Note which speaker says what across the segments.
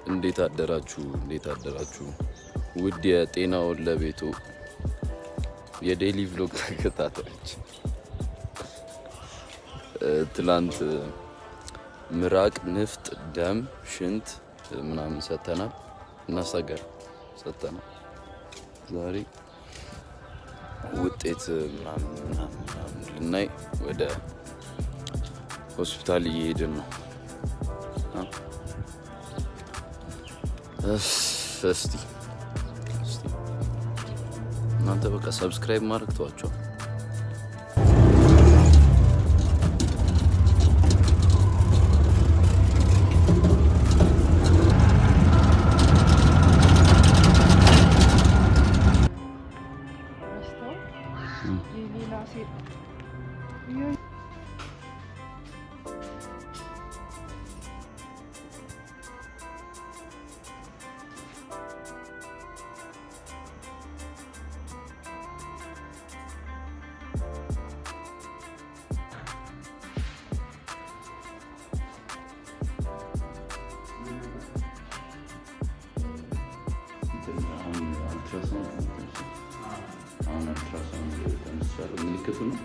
Speaker 1: እንዴት አደራችሁ? እንዴት አደራችሁ? ውድ የጤናውን ለቤቱ የዴይሊ ቭሎግ ተከታታዮች እ፣ ትላንት እ፣ ምራቅ፣ ንፍጥ፣ ደም፣ ሽንት እ፣ ምናምን ሰጥተናል እና ሰገር ሰጥተናል። ዛሬ ውጤት እ፣ ምናምን ምናምን ምናምን ልናይ ወደ ሆስፒታል እየሄድን ነው። አ? እስ፣ እስቲ እስቲ እናንተ በቃ ሰብስክራይብ ማድረግ ተዋቸው።
Speaker 2: ረስተው የሌላ ሴት
Speaker 1: ምልክቱ ነው።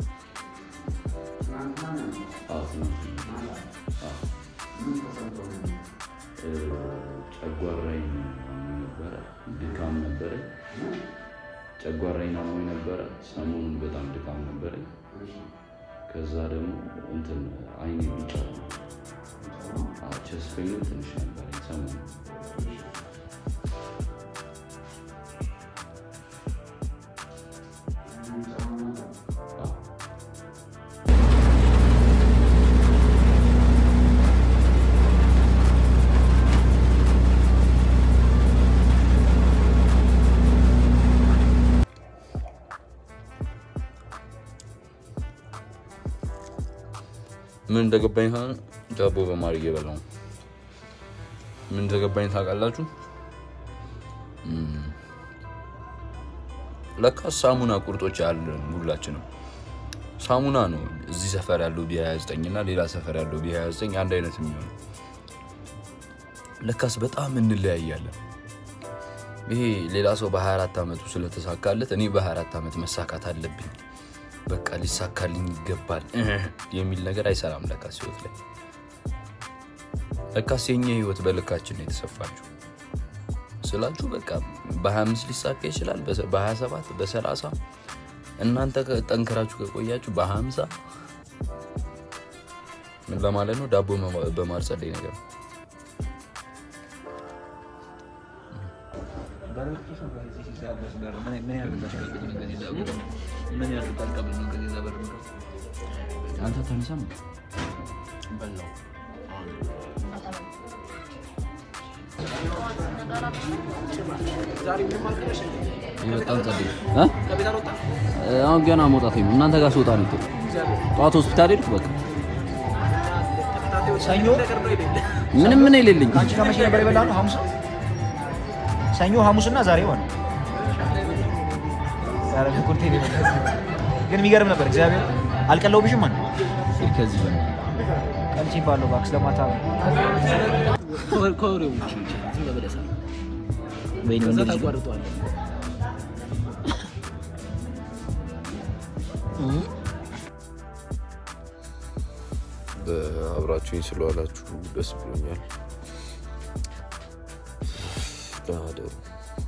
Speaker 1: ጨጓራዬን አሞኝ ነበረ፣ ድካም ነበረ። ጨጓራዬን አሞኝ ነበረ። ሰሞኑን በጣም ድካም ነበረ። ከዛ ደግሞ እንትን አይኔ ቢጫ ቸስፔኑ ትንሽ ነበረኝ ሰሞኑን ምን እንደገባኝ ሆነ ዳቦ በማር እየበላሁ ነው። ምን እንደገባኝ ታውቃላችሁ? እም፣ ለካ ሳሙና ቁርጦች አለን ሁላችንም። ሳሙና ነው እዚህ ሰፈር ያለው ቢ29 እና ሌላ ሰፈር ያለው ቢ29 አንድ አይነት የሚሆነው። ለካስ በጣም እንለያያለን። ይሄ ሌላ ሰው በ24 ዓመቱ ስለተሳካለት እኔ በ24 ዓመት መሳካት አለብኝ በቃ ሊሳካልኝ ይገባል የሚል ነገር አይሰራም። ለካስ ህይወት ላይ ለካስ የኛ ህይወት በልካችን ነው የተሰፋችው ስላችሁ በቃ በ25 ሊሳካ ይችላል፣ በ27 በ30 እናንተ ጠንክራችሁ ከቆያችሁ በ50 ምን ለማለት ነው? ዳቦ በማር ጸደይ ነገር ነው። አንተ ተነሳም በላው በጣም ጸደይ አሁን ገና መውጣት ነው። እናንተ ጋር ስወጣ ነው ጠዋት ሆስፒታል ሄድኩ። በቃ
Speaker 3: ሰኞ
Speaker 1: ምንም ምን የሌለኝ
Speaker 3: አንቺ ከመቼ ነበር የበላነው? ሐሙስ ሰኞ፣ ሐሙስና ዛሬ ሆነ። ዛሬ ኩርቴ ነው የበላሁት። ግን የሚገርም ነበር። እግዚአብሔር አልቀለውብሽም ማለት
Speaker 1: ከዚህ በ
Speaker 3: ቀልቺ ባለው ባክስ ለማታ ወይኔ ወንድ ልጅ ነው።
Speaker 1: አብራችሁኝ ስለዋላችሁ ደስ ብሎኛል። ደህና እደሩ።